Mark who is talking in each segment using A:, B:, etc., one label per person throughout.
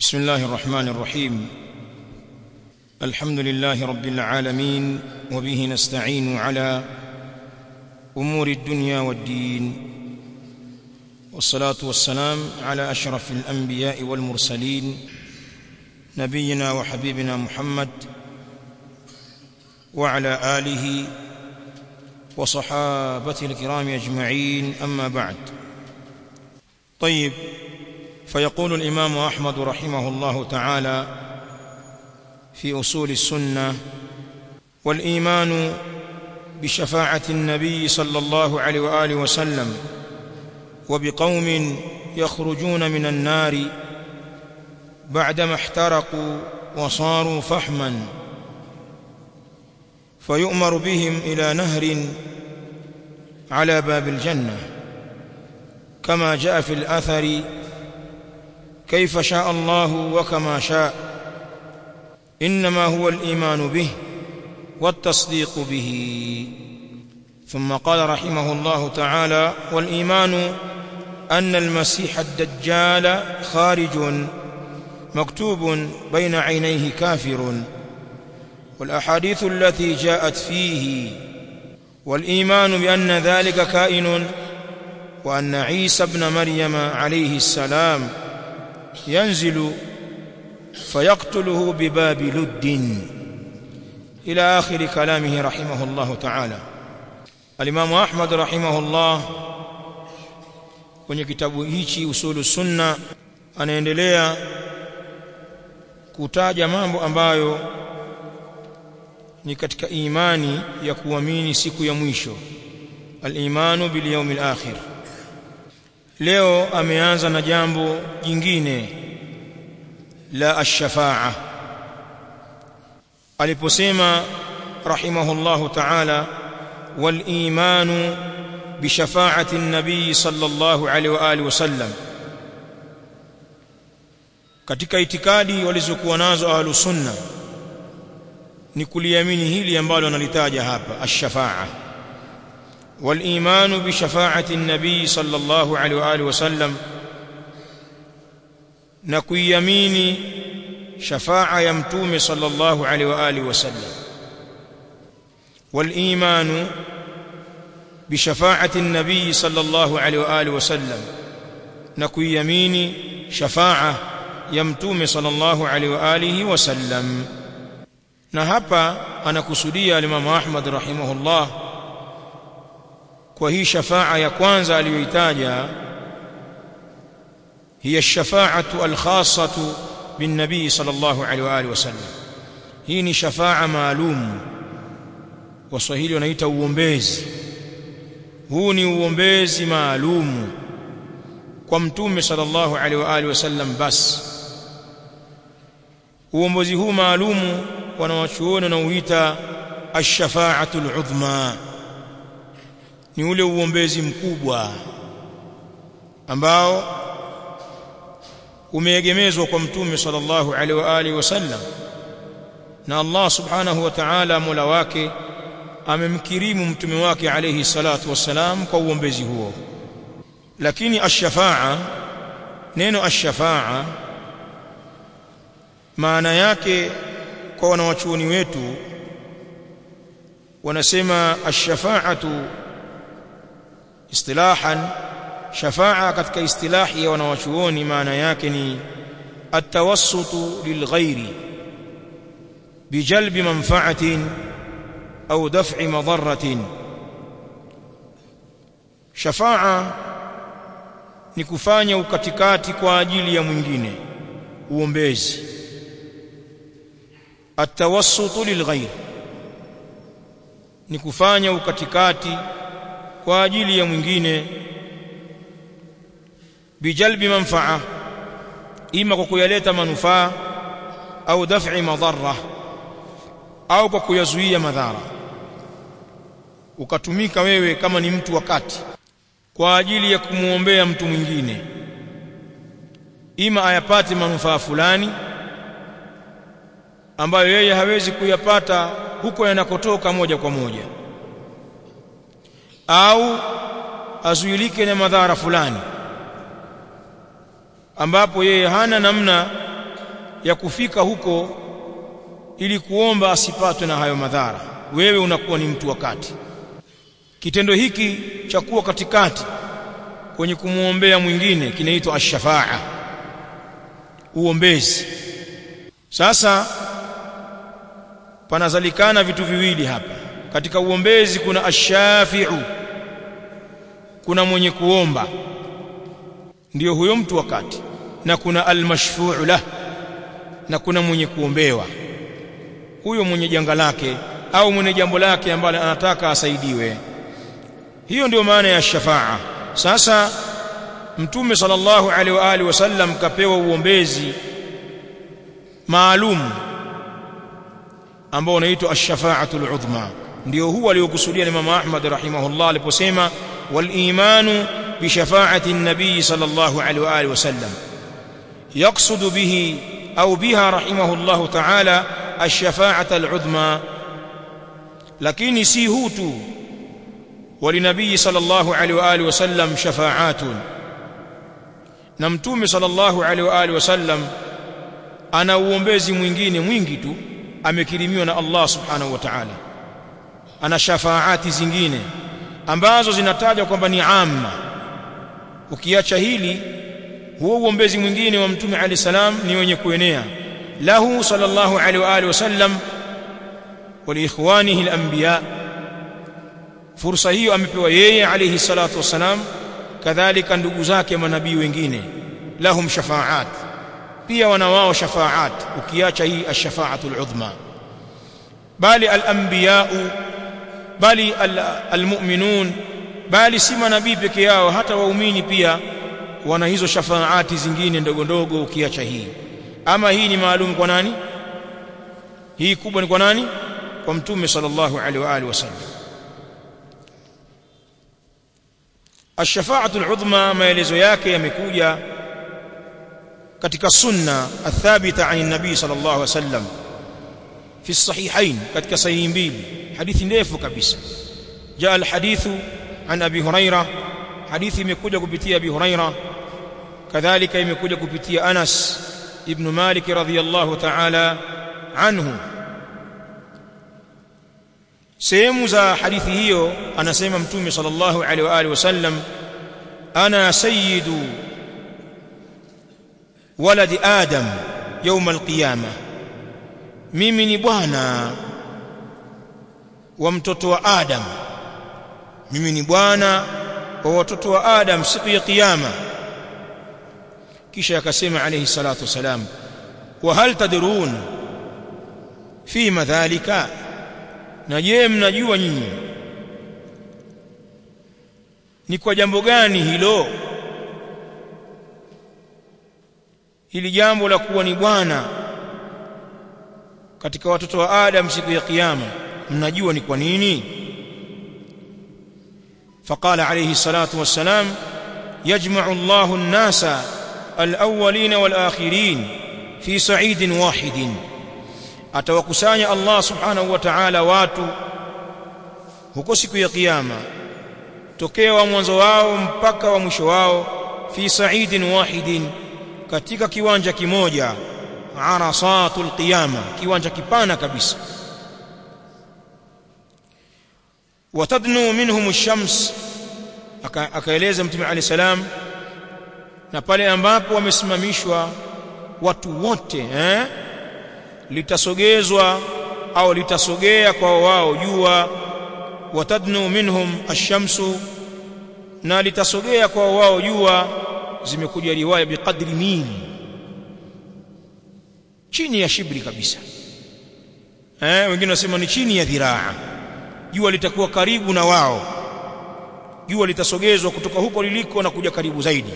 A: بسم الله الرحمن الرحيم الحمد لله رب العالمين وبه نستعين على امور الدنيا والدين والصلاه والسلام على اشرف الانبياء والمرسلين نبينا وحبيبنا محمد وعلى اله وصحابته الكرام اجمعين اما بعد طيب فيقول الامام احمد رحمه الله تعالى في اصول السنه والايمان بشفاعه النبي صلى الله عليه واله وسلم وبقوم يخرجون من النار بعدما احترقوا وصاروا فحما فيؤمر بهم الى نهر على باب الجنه كما جاء في الاثر كيف شاء الله وكما شاء انما هو الايمان به والتصديق به ثم قال رحمه الله تعالى والايمان ان المسيح الدجال خارج مكتوب بين عينيه كافر والاحاديث التي جاءت فيه والايمان بان ذلك كائن وان عيسى ابن مريم عليه السلام ينزل فيقتله بباب لد الى اخر كلامه رحمه الله تعالى الامام احمد رحمه الله kwenye kitabu hichi usulu sunna anaendelea kutaja mambo ambayo ni katika imani ya kuamini siku ya mwisho al-imanu bil yawmil akhir leo ameanza na jambo jingine la ash-shafa'a aliposema rahimahullahu ta'ala wal imanu bi shafa'ati an-nabi sallallahu alaihi wa alihi wasallam katika itikadi walizokuwa nazo ahlus sunna ni kuliamini hili ambalo analitaja hapa ash-shafa'a والايمان بشفاعه النبي صلى الله عليه واله وسلم نكيمين شفاعه يا متوم صلى الله عليه واله وسلم والايمان بشفاعه النبي صلى الله عليه واله وسلم نكيمين شفاعه ya mtume sallallahu alaihi wa alihi wasallam na hapa anakusudia al-Imam Ahmad rahimahullah kwa hii shafaa ya kwanza aliyoitaja hiya shafaatu al-khassatu bin nabii sallallahu alaihi wa alihi wasallam hii ni shafaa maalum waswahili wanaita uombezi huu ni uombezi maalum kwa mtume sallallahu alaihi wa alihi wasallam basi uombezi huu maalumu wanawachuoni na uita ash-shafa'atu al-udhma ni ule uombezi mkubwa ambao umeegemezwa kwa mtume sallallahu alaihi wa alihi wasallam na Allah subhanahu wa ta'ala mola wake amemkirimu mtume wake alayhi salatu wassalam kwa uombezi huo lakini ash-shafa'a neno ash-shafa'a maana yake kwa wanawachuoni wetu wanasema ash-shafa'atu istilahan shafa'a katika istilahi ya wanawachuoni maana yake ni at-tawassutu lilghairi bijalbi manfa'atin au daf'i madarratin shafa'a ni kufanya ukatikati kwa ajili ya mwingine uombezi atawassutu lilghair ni kufanya ukatikati kwa ajili ya mwingine bijalbi manfaa ima kwa kuyaleta manufaa au daf'i madhara au kwa kuyazuia madhara ukatumika wewe kama ni mtu wakati kwa ajili ya kumuombea mtu mwingine ima ayapate manufaa fulani ambayo yeye hawezi kuyapata huko yanakotoka moja kwa moja au azuilike na madhara fulani ambapo yeye hana namna ya kufika huko ili kuomba asipatwe na hayo madhara wewe unakuwa ni mtu wakati kitendo hiki cha kuwa katikati kwenye kumwombea mwingine kinaitwa ash-shafaa uombezi sasa panazalikana vitu viwili hapa katika uombezi kuna ash-shafi'u kuna mwenye kuomba ndiyo huyo mtu wakati na kuna al-mashfu'u lah na kuna mwenye kuombewa huyo mwenye janga lake au mwenye jambo lake ambalo anataka asaidiwe hiyo ndio maana ya shafaa sasa mtume sallallahu alaihi wa alihi wasallam kapewa uombezi maalum ambao unaitwa ash-shafa'atul udhma ndio huwa aliyokusudia Imam Ahmad rahimahullah aliposema wal imanu bi shafa'ati an-nabiy sallallahu alaihi wa alihi wasallam yaqsudu bihi au biha rahimahullah ta'ala ash-shafa'atul udhma lakini si hu tu walinabii sallallahu alaihi wa alihi wasallam shafa'atun na mtume sallallahu alaihi wa alihi wasallam ana uombezi mwingine mwingi tu amekirimiwa na Allah subhanahu wa ta'ala ana shafaati zingine ambazo zinatajwa kwamba ni amma ukiacha hili huo uombezi mwingine wa mtume alayhi salam ni wenye kuenea lahu sallallahu alaihi wa alihi wasallam wa liikhwanihi al-anbiya fursa hiyo amepewa yeye alayhi salatu wasalam kadhalika ndugu zake manabii wengine lahum shafaat pia wana wao shafaat ukiacha hii ash-shafaatul udhma bali al-anbiya bali al-mu'minun bali si manabii peke yao hata waumini pia wana hizo shafaati zingine ndogo ndogo ukiacha hii ama hii ni maalum kwa nani hii kubwa ni kwa nani kwa mtume sallallahu alaihi wa alihi wasallam الشفاعه العظمى maelezo yake yamekuja katika sunna athabita an nabii sallallahu alaihi wasallam fi sahihain katika sahihi mbili hadithi ndefu kabisa jaa alhadithu an abi huraira hadithi imekuja kupitia abi huraira kadhalika imekuja kupitia anas ibn malik radhiyallahu ta'ala anhu sehemu za hadithi hiyo anasema mtume sallallahu alaihi wa alihi wasallam ana sayyidu waladi adam يوم القيامه mimi ni bwana wa mtoto wa adam mimi ni bwana wa watoto wa adam siku ya kiyama kisha akasema alayhi salatu wasalam wa hal tadrun fi madhalika na je mnajua nyinyi ni kwa jambo gani hilo hili jambo la kuwa ni bwana katika watoto wa Adam siku ya kiyama mnajua ni kwa nini فقال عليه الصلاة والسلام يجمع الله الناس الأولين والآخرين في صعيد واحد atawakusanya Allah subhanahu wa ta'ala watu huko siku ya kiyama tokea wa mwanzo wao mpaka wa mwisho wao fi sa'idin wahidin katika kiwanja kimoja arasatul qiyama kiwanja kipana kabisa watadnu minhum ash-shams akaeleza mtume alayhi salam na pale ambapo wamesimamishwa watu wote eh litasogezwa au litasogea kwa wao jua watadnu minhum ash-shamsu na litasogea kwa wao jua zimekuja riwaya biqadri mil chini ya shibri kabisa eh wengine wasema ni chini ya dhiraa jua litakuwa karibu na wao jua litasogezwa kutoka huko liliko na kuja karibu zaidi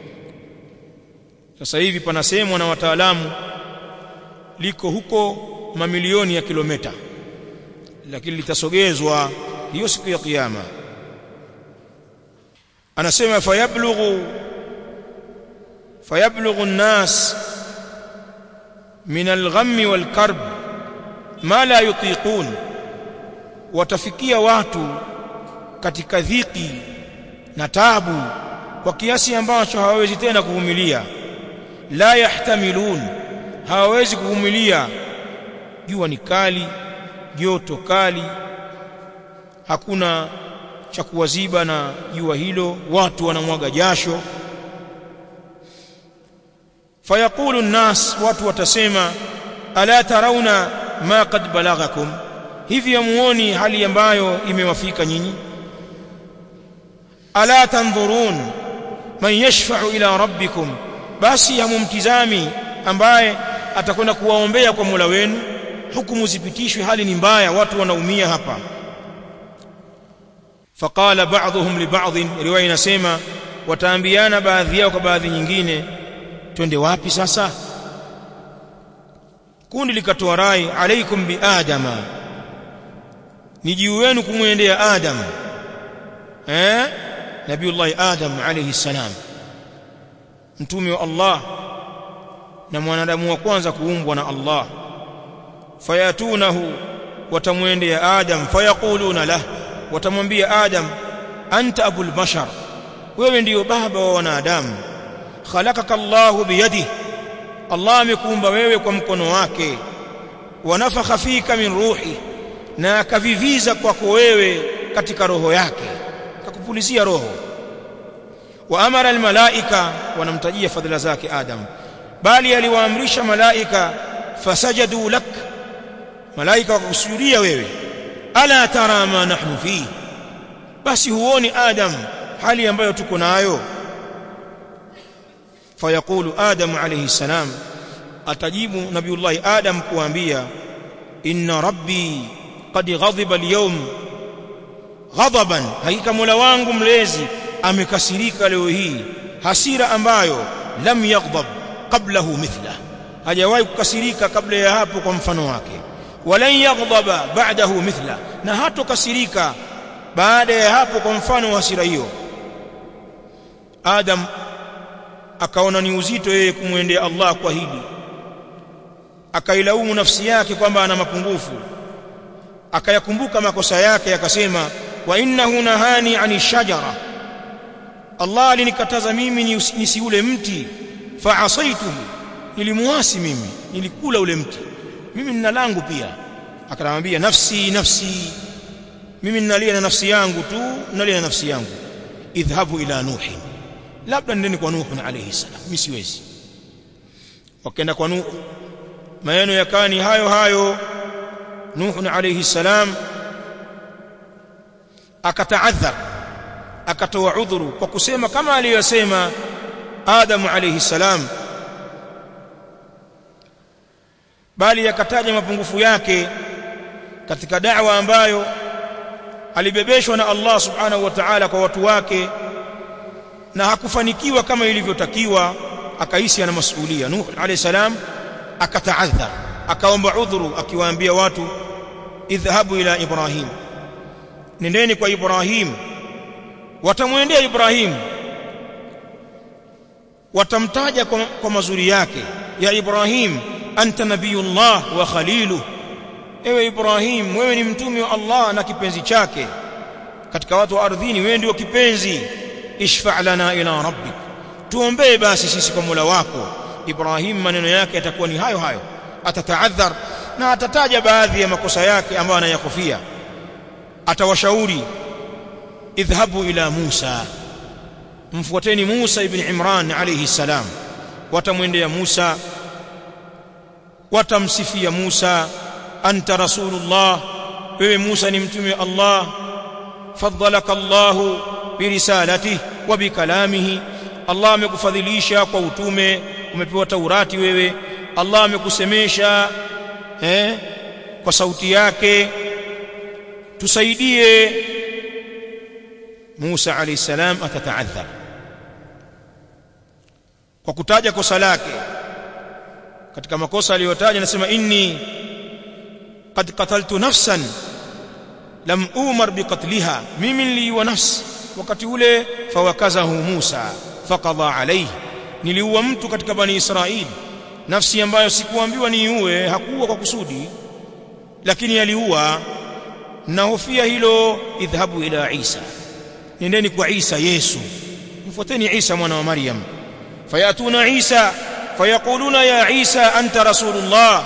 A: sasa hivi panasemwa na wataalamu liko huko mamilioni ya kilomita lakini litasogezwa hiyo siku ya kiyama anasema fayablughu fayablughu an-nas min al-ghammi wal-karb ma la yutiqun watafikia watu katika dhiki na tabu kwa kiasi ambacho hawawezi tena kuvumilia la yahtamilun hawawezi kuvumilia jua ni kali joto kali hakuna cha kuwaziba na jua hilo watu wanamwaga jasho fayaqulu nnas watu watasema ala tarauna ma qad balaghakum hivi yamuoni hali ambayo imewafika nyinyi ala tanzurun man yashfa'u ila rabbikum basi hamumtizami ambaye atakwenda kuwaombea kwa Mola wenu hukumu zipitishwe hali ni mbaya watu wanaumia hapa faqala ba'dhum li ba'd riwaya inasema wataambiana baadhi yao kwa baadhi nyingine twende wapi sasa kundi likatoa rai alaikum bi adama ni juu wenu kumwendea adam eh nabiullahi adam alayhi salam mtume wa Allah na mwanadamu wa kwanza kuumbwa na Allah fayatunahu watamwendea adam fayaquluna lah watamwambia adam anta abul bashar wewe ndiyo baba wa wanadamu khalaqaka Allahu biyadihi Allah amekuumba wewe kwa mkono wake wanafakha fika min ruhi na akaviviza kwako wewe katika roho yake akakupulizia roho wa amara almalaika wanamtajia fadhila zake Adam bali aliwaamrisha malaika fasajadu lak malaika wakakusujudia wewe ala tara ma nahnu fi basi huoni Adam hali ambayo tuko nayo fayaqulu Adam alayhi salam atajibu nabiullahi Adam kuambia inna rabbi qad ghadiba al-yawm ghadaban hakika mola wangu mlezi amekasirika leo hii hasira ambayo lam yaghdab qablahu mithla hajawahi kukasirika kabla ya hapo kwa mfano wake walan yaghdaba ba'dahu mithla na hatokasirika baada ya hapo kwa mfano wa hasira hiyo Adam akaona ni uzito yeye kumwendea Allah kwa hili akailaumu nafsi yake kwamba ana mapungufu akayakumbuka makosa yake akasema wa innahu nahani ani shajara Allah alinikataza mimi nisiule mti fa asaituhu nilimuasi mimi nilikula ule mti mimi nina langu pia akanamwambia nafsi nafsi mimi ninalia na nafsi yangu tu ninalia na nafsi yangu idhhabu ila nuhi labda ndeni kwa nuhu alayhi salam mimi siwezi wakaenda kwa nuhu maneno yakani hayo hayo nuhu alayhi salam akataadhar akatoa udhuru kwa kusema kama aliyosema Adam alayhi salam bali yakataja mapungufu yake katika da'wa ambayo alibebeshwa na Allah subhanahu wa ta'ala kwa watu wake na hakufanikiwa kama ilivyotakiwa akahisi ana masuhulia Nuh alayhi salam akataadhar akaomba udhuru akiwaambia watu idhhabu ila Ibrahim nendeni kwa Ibrahim watamwendea Ibrahim watamtaja kwa, kwa mazuri yake ya Ibrahim anta nabiyullah wa khaliluh ewe Ibrahim wewe ni mtume wa Allah na kipenzi chake katika watu wa ardhini wewe ndio kipenzi ishfa' lana ila rabbik tuombee basi sisi kwa Mola wako Ibrahim maneno yake yatakuwa ni hayo hayo atataadhar na atataja baadhi ya makosa yake ambayo anayakofia atawashauri idhhabu ila Musa mfuateni Musa ibn Imran alayhi salam watamwendea Musa watamsifia Musa anta rasulullah wewe Musa ni mtume wa Allah faddalaka Allahu birisalatihi wa bikalamihi Allah amekufadhilisha kwa utume umepewa Taurati wewe Allah amekusemesha eh kwa sauti yake tusaidie Musa alayhi salam atataadhar kwa kutaja kosa lake katika makosa aliyotaja anasema inni qad qataltu nafsan lam umar biqatliha mimi niliua nafsi wakati ule fawakazahu Musa faqadha alayhi niliua mtu katika bani Israili nafsi ambayo sikuambiwa niiue hakuua kwa kusudi lakini aliua nahofia hilo idhhabu ila Isa nendeni kwa Isa Yesu mfuateni Isa mwana wa Maryam fayatuna Isa fayaquluna ya Isa anta rasulullah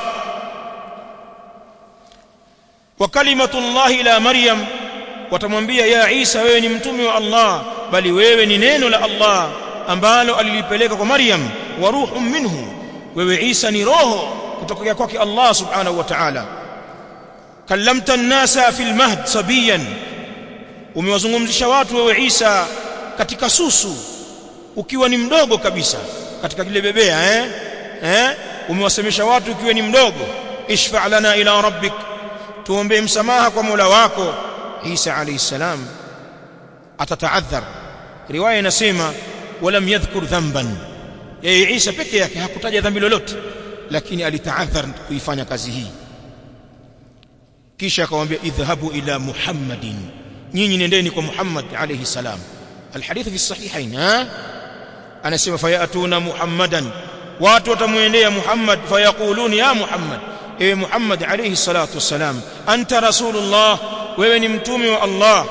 A: wa kalimatullahi ila Maryam watamwambia ya Isa wewe ni mtume wa Allah bali wewe ni neno la Allah ambalo alilipeleka kwa Maryam wa ruhun minhu wewe Isa ni roho kutoka kwake Allah subhanahu wa ta'ala kallamta an-nasa fil mahd sabiyan umewazungumzisha watu wewe Isa katika susu ukiwa ni mdogo kabisa katika kile bebea eh eh umewasemesha watu ukiwa ni mdogo ishfa' lana ila rabbik tuombe msamaha kwa Mola wako Isa alayhi salam atataadhar riwaya inasema walam yadhkur dhanban yeye Isa peke yake hakutaja dhambi lolote lakini alitaadhar kuifanya kazi hii kisha akamwambia idhhabu ila muhammadin nyinyi nendeni kwa Muhammad alayhi salam alhadith fi sahihain ha anasema fayatuna muhammadan watu watamwendea Muhammad fayaqulun ya Muhammad ewe Muhammad alayhi salatu wassalam anta rasulullah wewe ni mtume wa Allah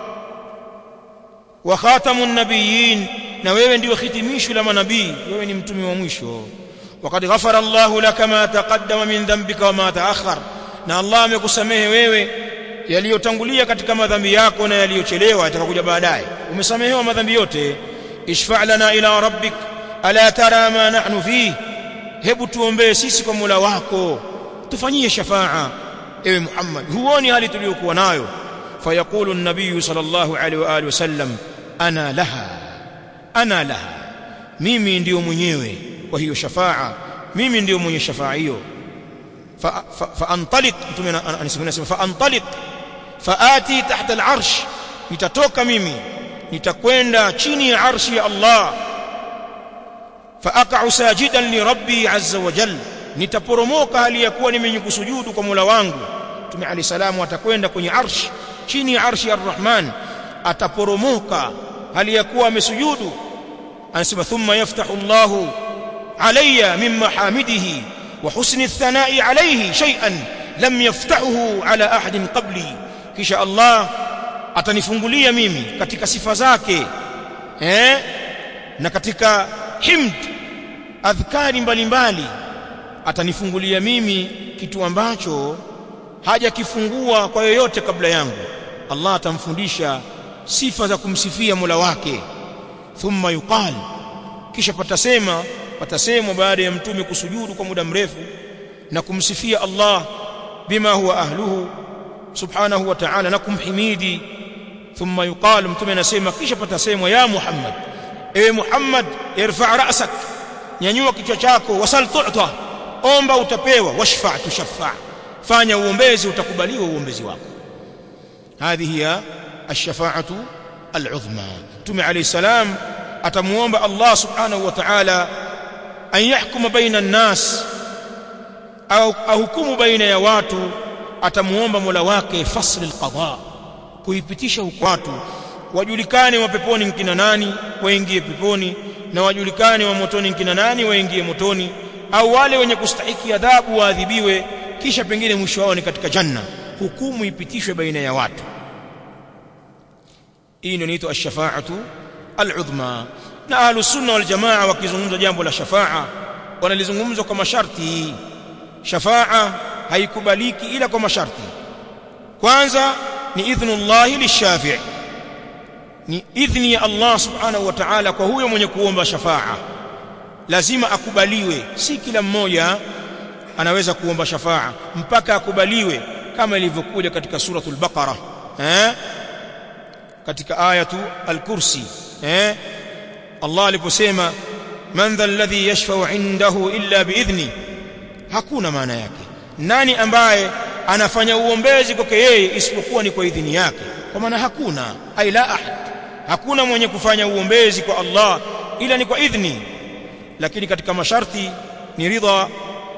A: wa khatamun nabiyyin na wewe ndio hitimisho la manabii wewe ni mtume wa mwisho وقد غفر الله لك ما تقدم من ذنبك وما تأخر na Allah amekusamehe wewe yaliyotangulia katika madhambi yako na yaliyochelewa yatakakuja baadaye umesamehewa madhambi yote ishfa' lana ila rabbik ala tara ma nahnu fi hebu tuombee sisi kwa Mola wako tufanyie shafaa ewe Muhammad huoni hali tuliyokuwa nayo fayaqulu an-nabiy sallallahu alaihi wa alihi wasallam ana laha ana laha mimi ndiyo mwenyewe kwa hiyo shafaa mimi ndiyo mwenye shafaa hiyo فانطلق mtume anasema faantaliq faati tahta al'arsh nitatoka mimi nitakwenda chini ya arshi ya Allah faaqa'u sajidan li rabbi azza wa jalla nitaporomoka hali ya kuwa nimenyukusujudu kwa Mola wangu mtume ali salamu atakwenda kwenye arsh chini ya arshi ya Rahman ataporomoka hali ya kuwa amesujudu anasema thumma yaftahu Allahu alayya min mahamidihi وحسن الثناء عليه شيئا لم يفتحه على أحد قبلي kisha Allah atanifungulia mimi katika sifa zake eh na katika himd adhkari mbalimbali atanifungulia mimi kitu ambacho hajakifungua kwa yoyote kabla yangu Allah atamfundisha sifa za kumsifia Mola wake thumma yuqal kisha patasema patasemwa baada ya mtume kusujudu kwa muda mrefu na kumsifia Allah bima huwa ahluhu subhanahu wa ta'ala na kumhimidi thumma yuqal mtume anasema kisha patasemwa ya Muhammad ewe Muhammad irfa' ra'sak nyanyua kichwa chako wasal tu'ta omba utapewa washfa' tushaffa' fanya uombezi utakubaliwa uombezi wako hadhihi ya ash-shafa'atu al-'udhma mtume alayhi salam atamuomba Allah subhanahu wa ta'ala an yahkuma baina an-nas au ahukumu baina ya watu atamuomba Mola wake fasl al-qada kuipitisha huko watu wajulikane wa peponi nkina nani waingie peponi na wajulikane wa motoni nkina nani waingie motoni au wale wenye kustahiki adhabu waadhibiwe kisha pengine mwisho wao ni katika janna hukumu ipitishwe baina ya watu hii ndio inaitwa ash-shafa'atu al-udhma na ahlus sunna wal jamaa wakizungumza jambo la shafa'a wanalizungumza kwa masharti shafa'a haikubaliki ila kwa masharti kwanza ni idhnullahi lishafi' ni idhni ya Allah subhanahu wa ta'ala kwa huyo mwenye kuomba shafa'a lazima akubaliwe si kila mmoja anaweza kuomba shafa'a mpaka akubaliwe kama ilivyokuja katika suratul baqara eh katika ayatu al-kursi eh Allah aliposema man dha alladhi yashfa'u 'indahu illa biidhni hakuna maana yake nani ambaye anafanya uombezi kwake yeye isipokuwa ni kwa idhini yake kwa maana hakuna ai la ahad hakuna mwenye kufanya uombezi kwa Allah ila ni kwa idhni lakini katika masharti ni ridha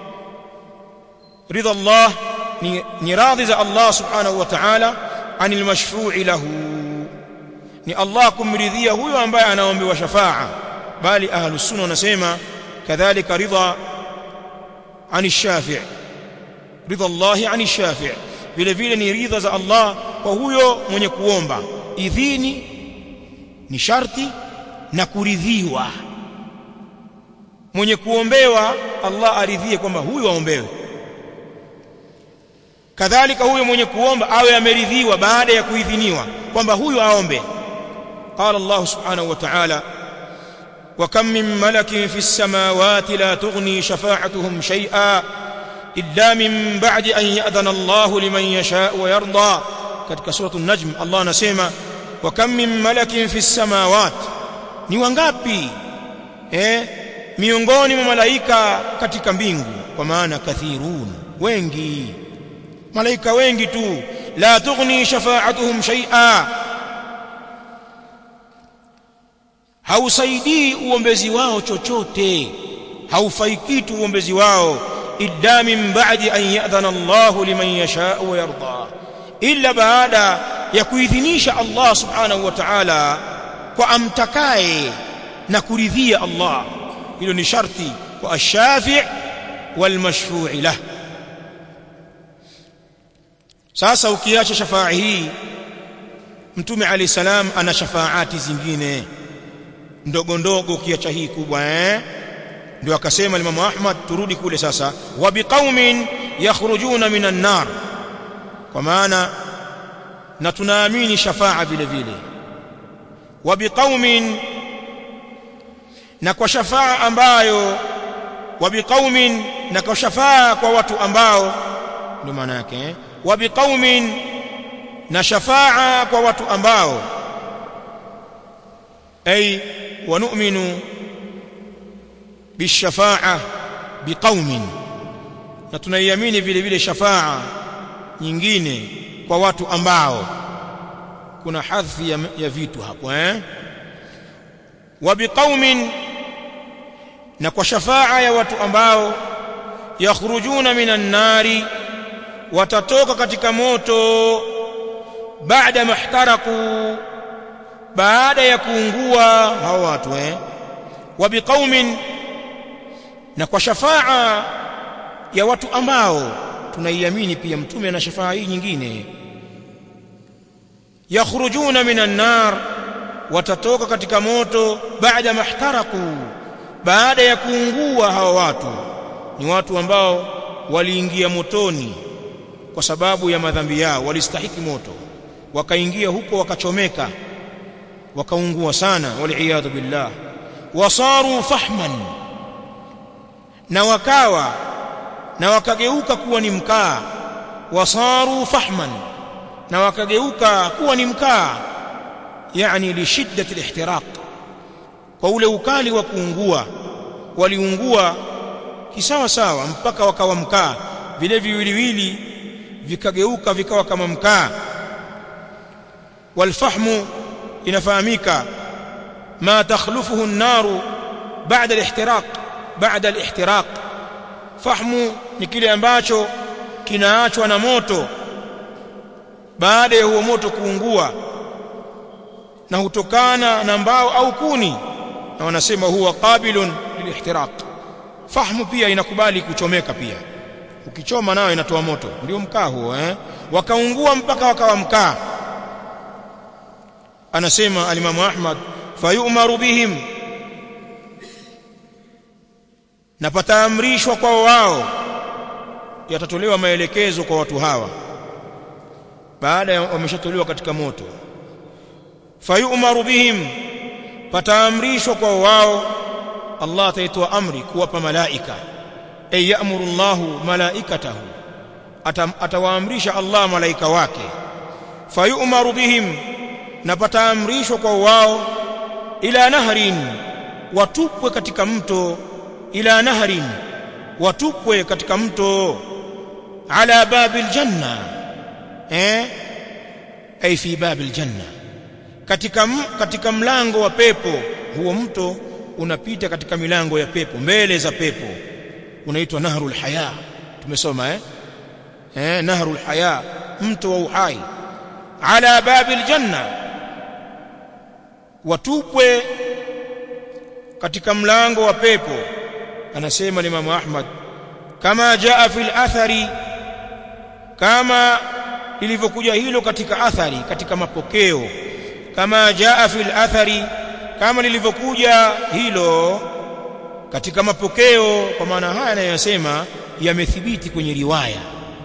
A: ridha Allah ni, ni radhi za Allah subhanahu wa ta'ala anil mashfu'i lahu ni Allah kumridhia huyo ambaye anaombewa shafa'a bali ahlus sunna wanasema kadhalika ridha ani shafi' ridha Allah ani shafi' vile vile ni ridha za Allah kwa huyo mwenye kuomba idhini ni sharti na kuridhiwa mwenye kuombewa Allah aridhie kwamba huyu aombewe kadhalika huyo mwenye kuomba awe ameridhiwa baada ya kuidhiniwa kwamba huyu aombe قال الله سبحانه وتعالى وكم من ملك في السماوات لا تغني شفاعتهم شيئا إلا من بعد أن يأذن الله لمن يشاء ويرضى katika sura an-najm Allah anasema wa kam min malakin fi samawat ni wangapi eh miongoni mwa malaika katika mbingu kwa maana kathirun wengi malaika wengi tu la tughni shafa'atuhum shay'a hausaidii uombezi wao chochote haufai kitu uombezi wao illa min ba'di an ya'dhana Allah liman yasha'u wa yarda illa baada ya kuidhinisha Allah subhanahu wa ta'ala kwa amtakaye na kuridhia Allah hilo ni sharti kwa ash-shafi' wal mashfu'i lah sasa ukiacha shafaa hii mtume ali salam ana shafaati zingine ndogo ndogo ukiacha hii kubwa eh ndio akasema Imam Ahmad turudi kule sasa wa biqaumin yakhrujuna minan nar kwa maana na tunaamini shafaa vile vile wa biqaumin na kwa shafaa ambayo wa biqaumin na kwa shafaa kwa watu ambao ndio maana yake eh wa biqaumin na shafaa kwa watu ambao ay wa nu'minu bishafa'a biqaumin na tunaiamini vile vile shafaa nyingine kwa watu ambao kuna hadhi ya, ya vitu hapo eh wa biqaumin na kwa shafaa ya watu ambao yakhrujuna minan nari watatoka katika moto baada mahtaraku baada ya kuungua hao watu eh wa biqaumin na kwa shafaa ya watu ambao tunaiamini pia mtume ana shafaa hii nyingine yakhrujuna minan nar watatoka katika moto baada mahtaraku baada ya kuungua hawa watu ni watu ambao waliingia motoni kwa sababu ya madhambi yao walistahiki moto wakaingia huko wakachomeka wakaungua sana waliyadhu billah wasaru fahman na wakawa na wakageuka kuwa ni mkaa wasaru fahman na wakageuka kuwa ni mkaa yani li shiddati al-ihtiraq kwa ule ukali wa kuungua waliungua kisawa sawa mpaka wakawa mkaa vile viwiliwili vikageuka vikawa kama mkaa walfahmu inafahamika ma takhlufuhu an-naru ba'da al-ihtiraq ba'da al-ihtiraq fahmu ni kile ambacho kinaachwa na moto baada ya huo moto kuungua na hutokana na mbao au kuni na wanasema huwa qabilun lilihtiraq fahmu pia inakubali kuchomeka pia ukichoma nayo inatoa moto ndio mkaa huo eh wakaungua mpaka wakawa mkaa anasema alimamu Ahmad fayumaru bihim na pataamrishwa kwa wao yatatolewa maelekezo kwa watu hawa baada ya wameshatolewa katika moto fayumaru bihim pataamrishwa kwa wao Allah ataitoa amri kuwapa malaika ay ya'muru Allahu malaikatahu atawaamrisha Allah malaika wake fayumaru bihim na pataamrishwa kwa wao ila nahrin watupwe katika mto ila nahrin watupwe katika mto ala babil janna eh ay fi babil janna katika katika mlango wa pepo huo mto unapita katika milango ya pepo mbele za pepo unaitwa nahrul haya tumesoma eh eh nahrul haya mto wa uhai ala babil janna watupwe katika mlango wa pepo anasema Imam Ahmad kama jaa fil athari kama lilivyokuja hilo katika athari katika mapokeo kama jaa fil athari kama lilivyokuja hilo katika mapokeo kwa maana haya anayosema yamethibiti kwenye riwaya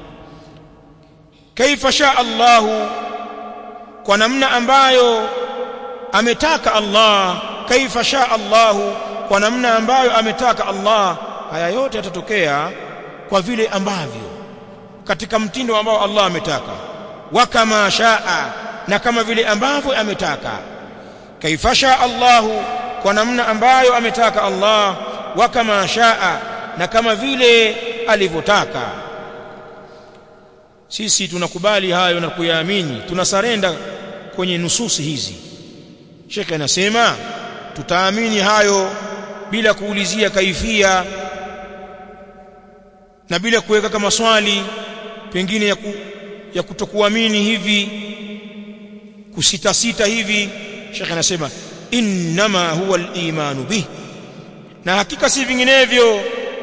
A: kaifa sha Allahu kwa namna ambayo ametaka Allah kaifa sha Allahu kwa namna ambayo ametaka Allah haya yote yatatokea kwa vile ambavyo katika mtindo ambao Allah ametaka wa kama shaa na kama vile ambavyo ametaka kaifa sha Allahu kwa namna ambayo ametaka Allah wa kama shaa na kama vile alivyotaka sisi tunakubali hayo na kuyaamini tunasarenda kwenye nususi hizi Sheikh anasema tutaamini hayo bila kuulizia kaifia na bila kuweka kama swali pengine ya, ku, ya kutokuamini hivi kusita sita hivi Sheikh anasema innama huwa al-imanu bih na hakika si vinginevyo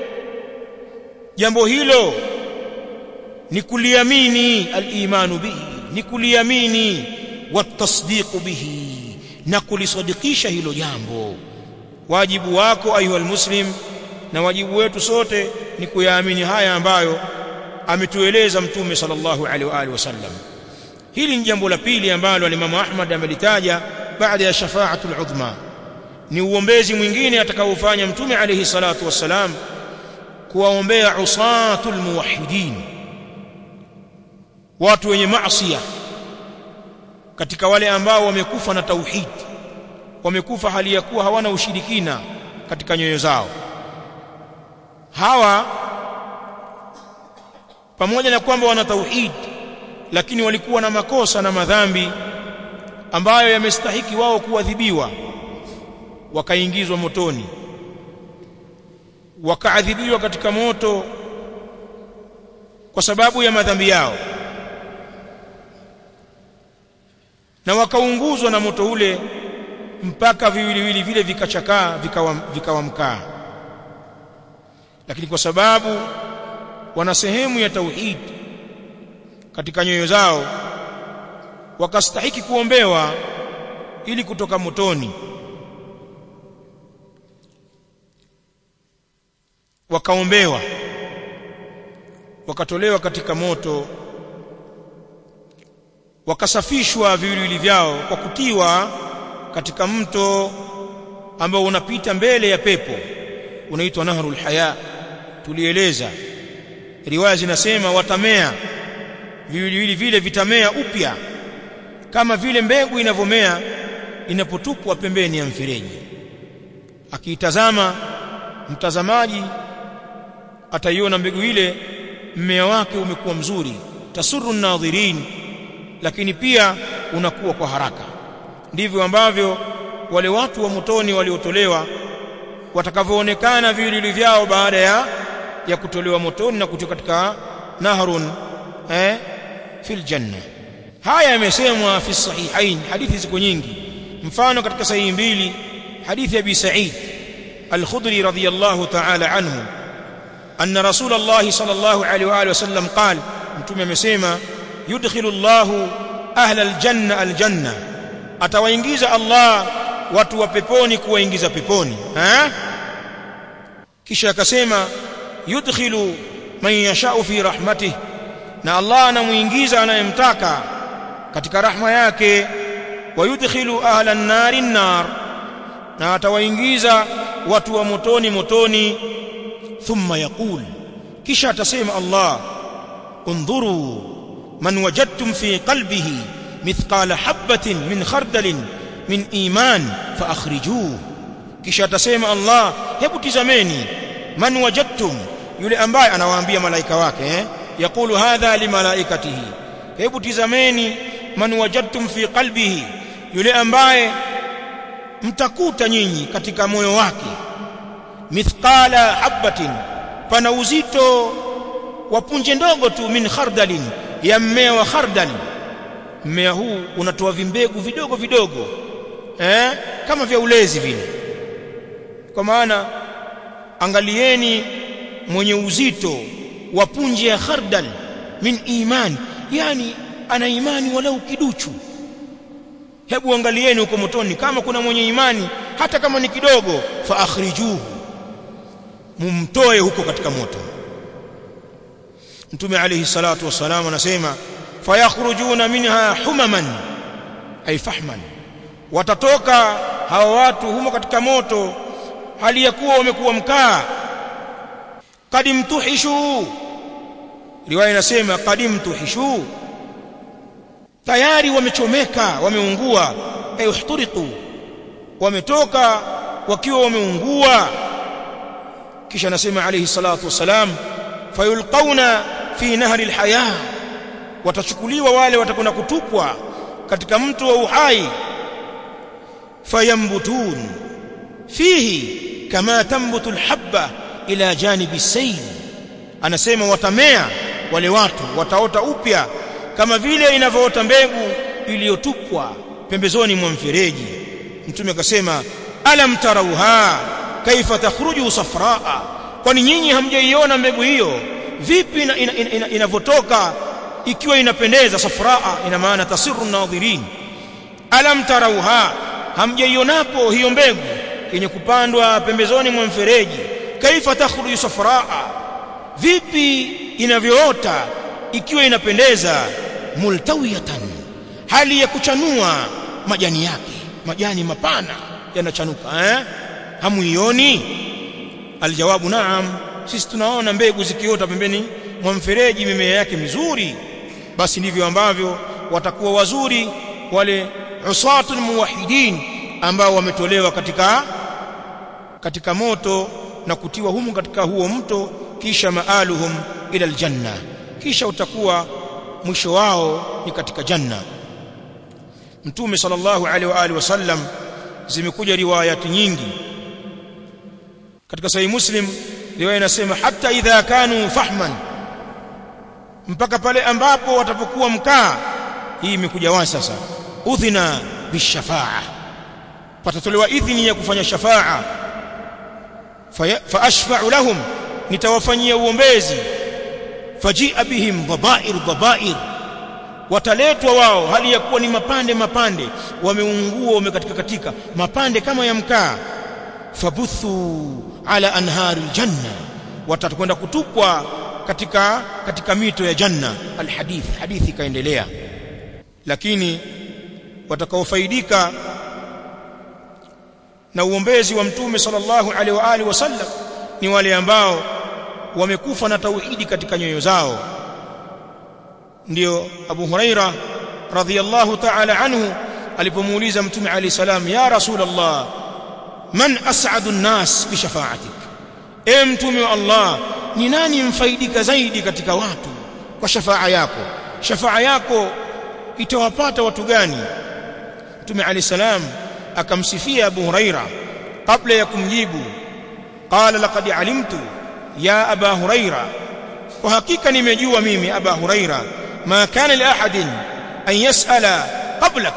A: jambo hilo ni kuliamini al-imanu bihi ni kuliamini watasdiqu bihi na kulisadikisha hilo jambo wajibu wako ayuha muslim na wajibu wetu sote ni kuyaamini haya ambayo ametueleza mtume sallallahu alaihi wa alihi wasallam hili ni jambo la pili ambalo alimamu Ahmad amelitaja baada ya shafaatul udhma ni uombezi mwingine atakaofanya mtume alayhi salatu wassalam kuwaombea usatul muwahhidin watu wenye maasiya katika wale ambao wamekufa na tauhid wamekufa hali ya kuwa hawana ushirikina katika nyoyo zao hawa pamoja na kwamba wana tauhid lakini walikuwa na makosa na madhambi ambayo yamestahiki wao kuadhibiwa wakaingizwa motoni wakaadhibiwa katika moto kwa sababu ya madhambi yao na wakaunguzwa na moto ule mpaka viwiliwili vile vikachakaa vikawa, vikawa mkaa lakini kwa sababu wana sehemu ya tauhid katika nyoyo zao wakastahiki kuombewa ili kutoka motoni wakaombewa wakatolewa katika moto wakasafishwa viwiliwili vyao kwa kutiwa katika mto ambao unapita mbele ya pepo unaitwa nahrul haya tulieleza riwaya zinasema watamea viwiliwili vile vitamea upya kama vile mbegu inavyomea inapotupwa pembeni ya mfereji akiitazama mtazamaji ataiona mbegu ile mmea wake umekuwa mzuri tasuru nadhirin lakini pia unakuwa kwa haraka ndivyo ambavyo wale watu wa motoni waliotolewa watakavyoonekana viwiliwili vyao baada ya ya kutolewa motoni na kutoka katika nahrun eh fil janna haya yamesemwa fi sahihain hadithi ziko nyingi mfano katika sahihi mbili hadithi ya bi sa'id al-khudri radiyallahu ta'ala anhu anna rasulullah sallallahu alaihi wa alihi wasallam qala mtume amesema yudkhilu Allahu ahla al-janna al-janna atawaingiza Allah watu wa peponi kuwaingiza peponi eh kisha akasema yudkhilu man yashau fi rahmatihi na Allah anamuingiza anayemtaka katika rahma yake wayudkhilu ahla an-nari an-nar na atawaingiza watu wa motoni motoni thumma yaqul kisha atasema Allah undhuru man wajadtum fi qalbihi mithqala habatin min khardalin min iman fa akhrijuhu kisha atasema Allah hebu tizameni man wajadtum yule ambaye anawaambia malaika wake eh yakulu hadha limalaikatihi hebu tizameni man wajadtum fi qalbihi yule ambaye mtakuta nyinyi katika moyo wake mithqala habatin pana uzito wa punje ndogo tu min khardalin ya mmea wa khardali mmea huu unatoa vimbegu vidogo vidogo eh kama vya ulezi vile kwa maana angalieni mwenye uzito wa punje ya khardal min iman yani ana imani walau kiduchu hebu angalieni huko motoni kama kuna mwenye imani hata kama ni kidogo fa akhrijuhu mumtoe huko katika moto mtume alayhi salatu wasalam anasema fayakhrujuna minha humaman ay fahman watatoka hawa watu humo katika moto hali ya kuwa wamekuwa mkaa kadimtuhishu riwaya inasema kadimtuhishu tayari wamechomeka wameungua ay uhturiqu wametoka wakiwa wameungua kisha anasema alayhi salatu wasalam fayulqauna fi nahri alhaya watachukuliwa wale watakwenda kutupwa katika mto wa uhai fayambutun fihi kama tambutu alhabba ila janibi sayl anasema watamea wale watu wataota upya kama vile inavyoota mbegu iliyotupwa pembezoni mwa mfereji mtume akasema alam tarauha kaifa takhruju safraa kwani nyinyi hamjaiona mbegu hiyo vipi inavyotoka ina, ina, ina ikiwa inapendeza safraa ina maana tasiru nadhirin alam tarauha hamjaionapo hiyo mbegu yenye kupandwa pembezoni mwa mfereji kaifa takhruju safraa vipi inavyoota ikiwa inapendeza multawiyatan hali ya kuchanua majani yake majani mapana yanachanuka eh hamuioni aljawabu naam sisi tunaona mbegu zikiota pembeni mwa mfereji mimea yake mizuri basi ndivyo ambavyo watakuwa wazuri wale usatul muwahidin ambao wametolewa katika katika moto na kutiwa humu katika huo mto kisha maaluhum ila aljanna kisha utakuwa mwisho wao ni katika janna mtume sallallahu alaihi wa alihi wasallam zimekuja riwayati nyingi katika sahih muslim riwaya inasema hata idha kanu fahman mpaka pale ambapo watapokuwa mkaa hii imekuja wazi sasa udhina bishafaa patatolewa idhini ya kufanya shafaa fa ashfa'u lahum nitawafanyia uombezi fajia bihim dhabair dhabair wataletwa wao hali ya kuwa ni mapande mapande wameungua wamekatika katika mapande kama ya mkaa fabuthu ala anhari aljanna watakwenda kutupwa katika katika mito ya janna alhadith hadithi ikaendelea lakini watakaofaidika na uombezi wa mtume sallallahu alaihi wa alihi wasallam ni wale ambao wamekufa na tauhidi katika nyoyo zao ndio Abu Huraira radhiyallahu ta'ala anhu alipomuuliza mtume alayhi salam ya rasulullah man as'adu an-nas bi shafa'atik e mtume wa Allah ni nani mfaidika zaidi katika watu kwa shafaa yako shafaa yako itawapata watu gani mtume alayhi salam akamsifia Abu Huraira kabla ya kumjibu qala laqad alimtu ya aba huraira kwa hakika nimejua mimi aba huraira ma kana li ahadin an yasala qablak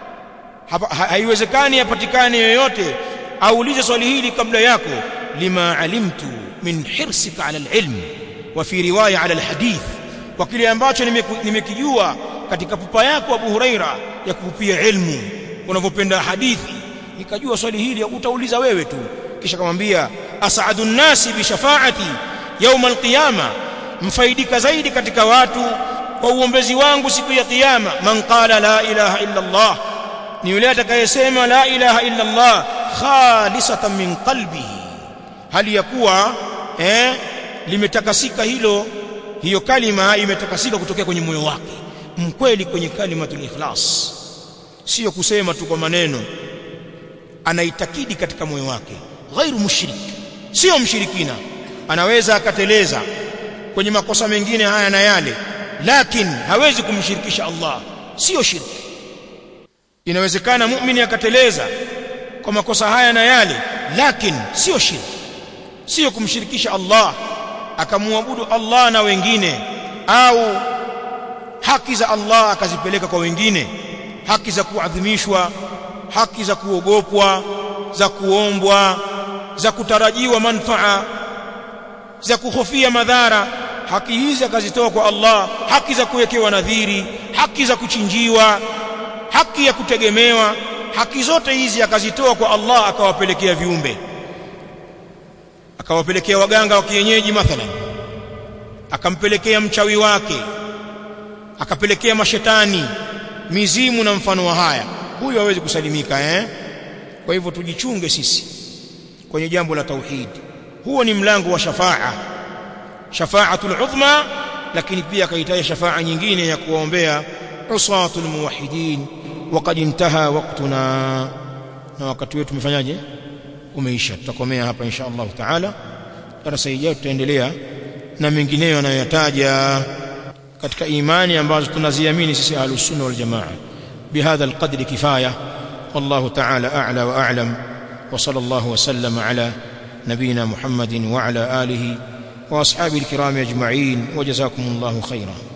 A: haiwezekani apatikane yoyote aulize swali hili kabla yako lima alimtu min hirsika ala alilm wa fi riwaya ala alhadith kwa kile ambacho nimekijua katika pupa yako abu huraira ya kupupia ilmu unavyopenda hadithi nikajua swali hili utauliza wewe tu kisha kamwambia as'adu nnasi bi shafaati يوم القيامه mfaidika zaidi katika watu kwa uombezi wangu siku ya kiyama man qala la ilaha illa Allah ni yule atakayesema la ilaha illa Allah khalisatan min qalbihi hali ya kuwa eh limetakasika hilo hiyo kalima imetakasika kutokea kwenye moyo wake mkweli kwenye kalimatul ikhlas sio kusema tu kwa maneno anaitakidi katika moyo wake ghairu mushrik sio mshirikina anaweza akateleza kwenye makosa mengine haya na yale lakini hawezi kumshirikisha Allah sio shirki inawezekana muumini akateleza kwa makosa haya na yale lakini sio shirki sio kumshirikisha Allah akamwabudu Allah na wengine au haki za Allah akazipeleka kwa wengine haki za kuadhimishwa haki za kuogopwa za kuombwa za kutarajiwa manfaa za kuhofia madhara haki hizi akazitoa kwa Allah haki za kuwekewa nadhiri haki za kuchinjiwa haki ya kutegemewa haki zote hizi akazitoa kwa Allah akawapelekea viumbe akawapelekea waganga wa kienyeji mathalan akampelekea mchawi wake akapelekea mashetani mizimu na mfano wa haya huyu hawezi kusalimika eh kwa hivyo tujichunge sisi kwenye jambo la tauhid huo ni mlango wa shafaa shafaatul udhma lakini pia akahitaji shafaa nyingine ya kuwaombea usatul muwahhidin waqad intaha waqtuna na wakati wetu umefanyaje umeisha tutakomea hapa insha Allah taala darasa ijayo tutaendelea na mengineyo yanayoyataja katika imani ambazo tunaziamini sisi ahlus sunna wal jamaa bihadha alqadri kifaya والله تعالى أعلى وأعلم وصلى الله وسلم على نبينا محمد وعلى آله وأصحابه الكرام أجمعين وجزاكم الله خيرا